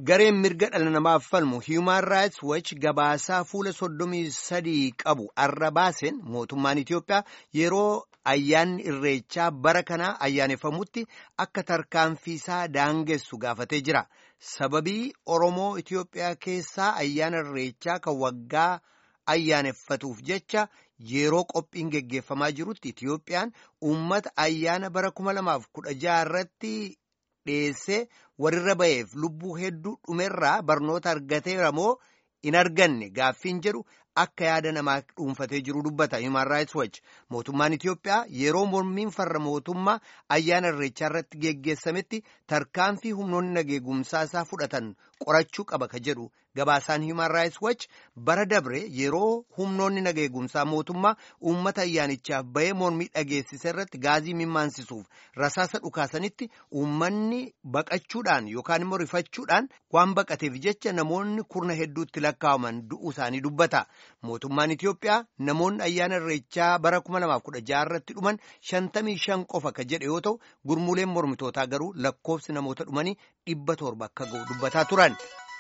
Gareen mirga dhala namaaf falmu Human Rights Watch gabaasaa fuula soddomii sadii qabu arra baaseen mootummaan Itoophiyaa yeroo ayyaanni irreechaa bara kanaa ayyaaneffamutti akka tarkaanfiisaa daangessu gaafatee jira. Sababii Oromoo Itoophiyaa keessaa ayyaana irreechaa kan waggaa ayyaaneffatuuf jecha yeroo qophiin geggeeffamaa jirutti Itoophiyaan uummata ayyaana bara kuma lamaaf kudha jaha irratti dhiyeessee warrirra ba'eef lubbuu hedduu dhumerraa barnoota argateera moo hin arganne gaaffiin jedhu akka yaada namaa dhuunfatee jiru dubbata Human Rights Watch mootummaan Itoophiyaa yeroo mormiin farra mootummaa ayyaana irreechaa irratti geggeessametti tarkaanfii humnoonni nageegumsaa isaa fudhatan qorachuu qaba ka jedhu gabaasaan Human Rights Watch bara dabre yeroo humnoonni nageegumsaa mootummaa uummata ayyaanichaaf ba'ee mormii dhageessise irratti gaazii mimaansisuuf rasaasa dhukaasanitti uummanni baqachuudhaan yookaan immoo rifachuudhaan waan baqateef jecha namoonni kurna hedduutti lakkaa'aman du'uu isaanii dubbata. Mootummaan Itoophiyaa namoonni ayyaana irreechaa bara 2016 irratti dhuman 55 qofa ka jedhe yoo ta'u gurmuuleen mormitootaa garuu lakkoofsi namoota dhumanii dhibba torba akka ga'u dubbataa turan.